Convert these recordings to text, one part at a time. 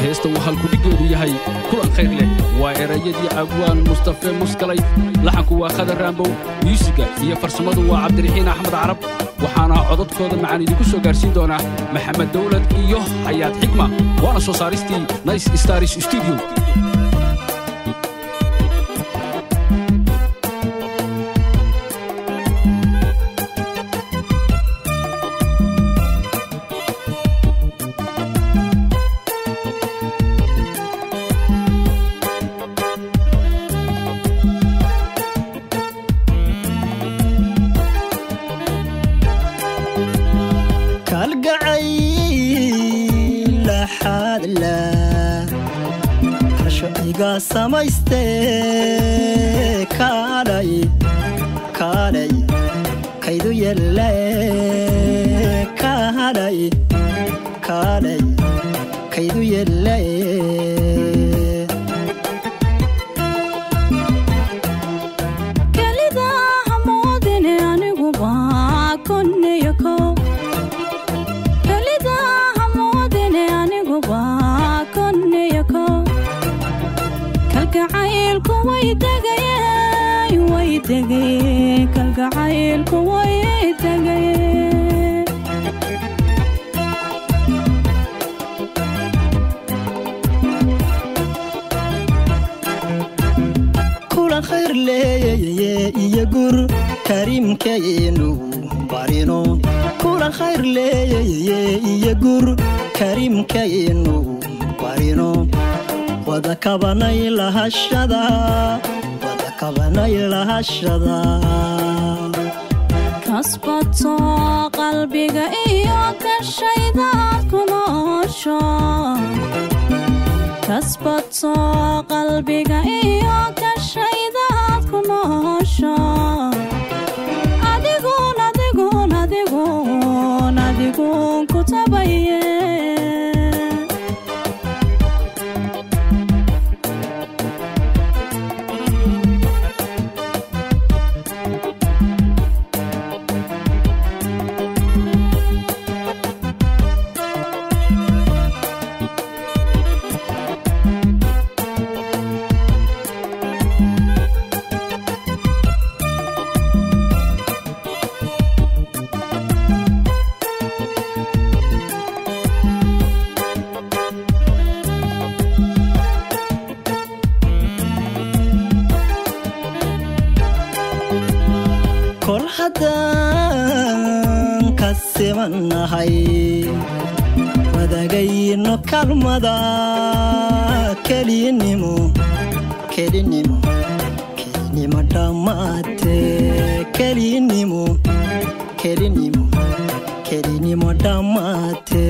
heesta uu halkudhiggeedu yahay kulan khayr leh waa erayadii abwaan mustafe muskalay laxanku waa khadar raambow myuusiga iyo farsamadu waa cabdiraxiin axmed carab waxaana codadkooda macaan idinku soo gaarsiin doonaa maxamed dawlad iyo xayaad xigma waana soo saaristii nice stars studio samayste kaalay kaalay kaydu yelle kaalay kaalay kaydu yelle kelida hamoodine anigu baa konneyo kow kelida hamoodine anigu baa konneyo kow kalgacaylku way degayeen way degayeen kalgacaylku way degayeen kulan khayr leeyeye iyo gur kariimkaynu barino kulan khayr leeyeye iyo gur kariimkaynu barino wada kabanay lahashada wada kabanay lahashada kasbato qalbiga iyo gashaydaad ku noosho kasbato qalbiga iyo gashaydaad ku noosho adigun adigun adigun adigun ku tabaye kol haddaan ka simannahay wadagayno kalmada kelinimo kelinimo kelinimo dhammaate kelinimo kelinimo kelinimo dhammaate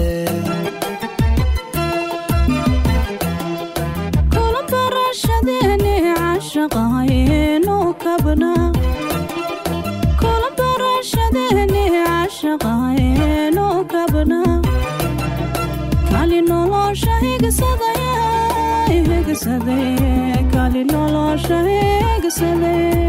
kula barashadeeni cashaqaynu kabna kula barashadeeni cashaqaynu kabna kali nolosha higsadaya higsadaya kali nolosha higsadaya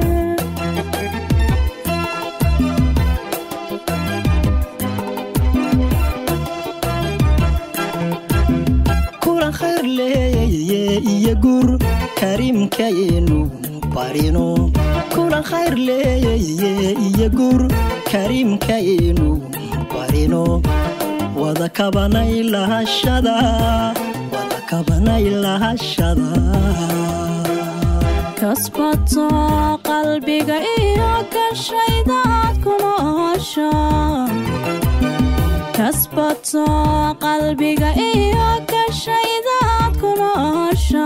kulan khayr leeyeye iyo gur kariimkaynu barino kulan khayr leeyeye iyo gur kariimkaynu barino wada kabanay lahashada wada kabanay lahashada kasbato qalbiga iyo gashaydaad ku noosho kasbato qalbiga iyo gashaydaad ku noosho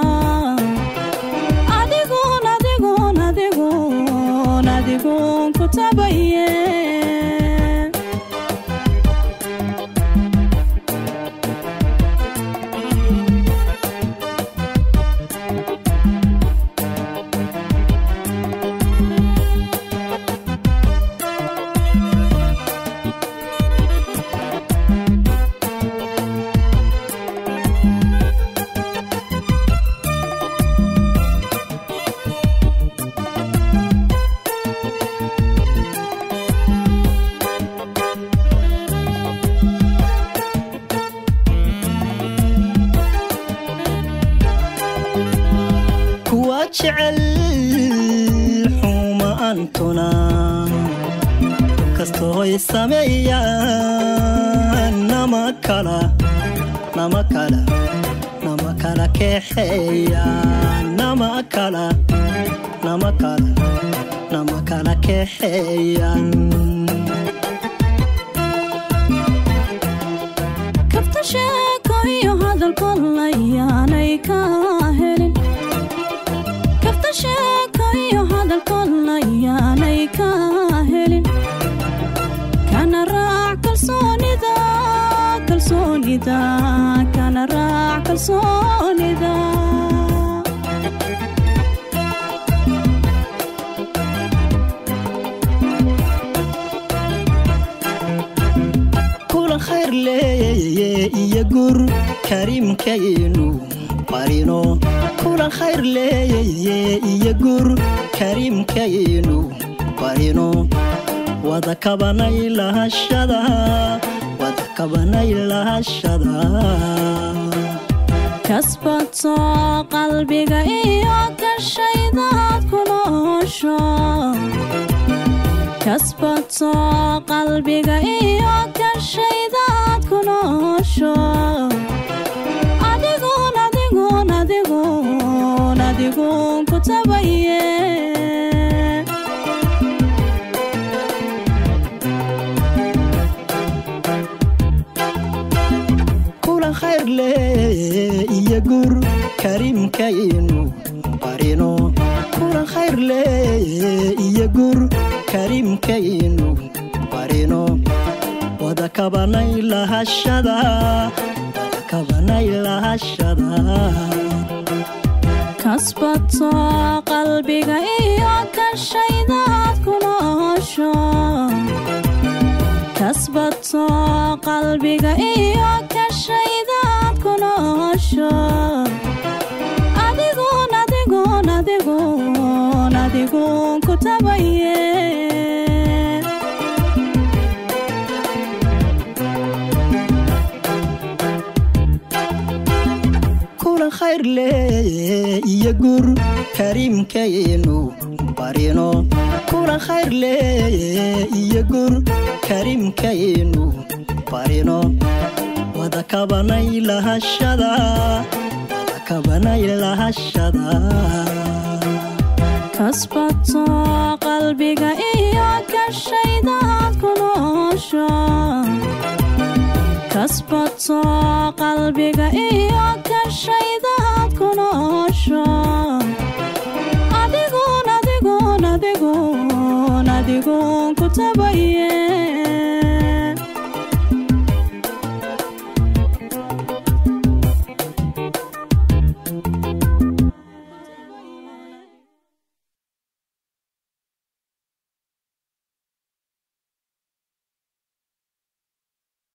adigun adigun adigun adigun ku tabaye jecel xumaantuna kastoy sameeyaan nama kala nama kala nama kala keexeeyaan nama kala nama kala nama kala keexeeyaan kafta sheeko iyo hadalkood layaanay ka helin kafta sheeko iyo hadalkood layaanay ka helin kana raac kalsoonida kalsoonida kana raac kalsoonida kulan khayr leeye iyo gur kariimkaynu barino kulan khayr leeye iyo gur kariimkaynu barino wada kabanay lahashada wada kabanay lahashada kasbato qalbiga iyo gashaydaad ku noosho kasbato qalbiga iyo gashaydaad ku noosho adigun adigun adigun adigun ku tabaye kulan khayr leeye iyo gur kariimkaynu barino kulan khayr leeye iyo gur kariimkaynu barino wada kabanay lahashada wada kabanay lahashada kasbato qalbiga iyo gashaydaad ku noosho kasbato qalbiga iyo gashaydaad ku noosho adigun adigun adigun adigun ku tabaye kulan khayr leeye iyo gur kariimkaynu barino kulan khayr leeye iyo gur kariimkaynu barino wada kabanay lahashada wada kabanay lahashada kasbato qalbiga iyo gashaydaad ku noosho kasbato qalbiga iyo gashaydaad ku noosho adigun adigun adigun adigun ku tabaye